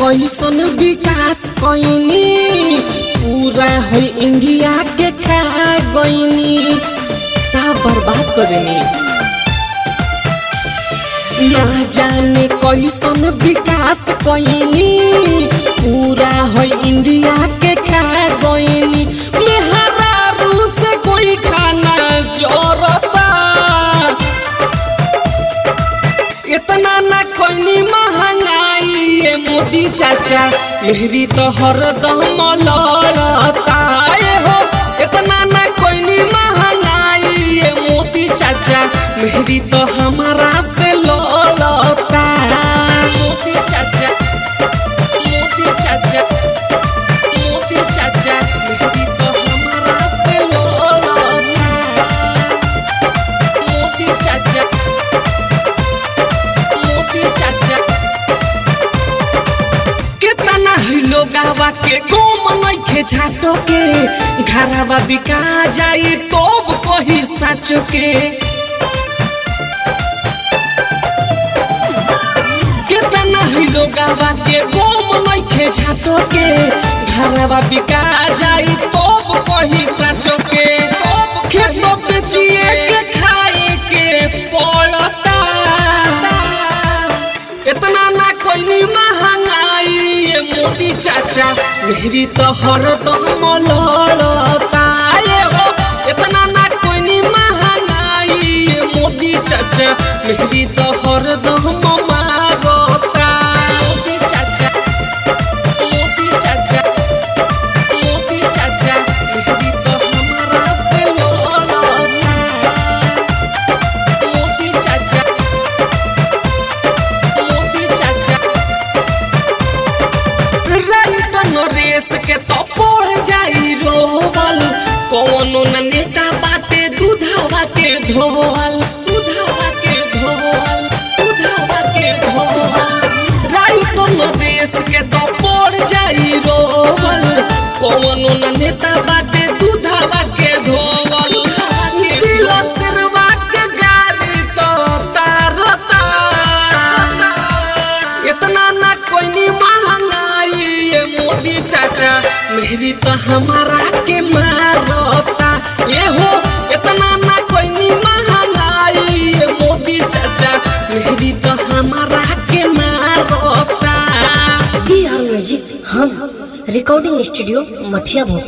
कैसन विकास कैनी पूरा हो इंडिया के खा गईनी सब बर्बाद कर देनी ना जाने कैसन विकास कैनी पूरा हो इंडिया के खा गईनी मेहरारू से कोई खाना जोरता इतना ना कोई महंगाई ये मोदी चाचा मेहरी तो हरदम लड़ता ये हो इतना ना कोई महंगाई ये मोदी चाचा मेहरी तो हमारा से लड़ता मोदी चाचा मोदी चाचा मोदी चाचा मेहरी तो हमारा से लड़ता मोदी चाचा मोती चाचा कितना ही लोग आवा के गोम नइखे झाटो के घरवा बिका जाई तोब कही साचो के कितना ही लोग आवा के गोम नइखे झाटो के घरवा बिका जाई तोब कही साचो के तोब खेतो बेचिए के खाए के पड़ता इतना ना कोई महंगाई ये मोदी चाचा मेरी तो हरदम लड़ता ये हो इतना ना कोई महंगाई ये मोदी चाचा मेरी तो हरदम मारता मोदी चाचा मोदी चाचा मोदी चाचा मेरी तो हमारा से लड़ता मोदी चाचा मोदी चाचा राइट नरेश के तो पड़ जाई रोवल कौनो न नेता बाटे दूधावा के धोवल दूधावा के धोवल दूधावा के धोवल राइट नरेश के तो पड़ जाई रोवल कौनो न नेता बाटे दूधावा के धोवल दिल सिरवा के गाड़ी तो तारता इतना ना कोई महंगाई ये मोदी चाचा मेरी तो हमारा के मारता ये हो इतना ना कोई महंगाई ये मोदी चाचा मेरी तो हमारा के मारता डी आर म्यूजिक हम रिकॉर्डिंग स्टूडियो मठिया भोपाल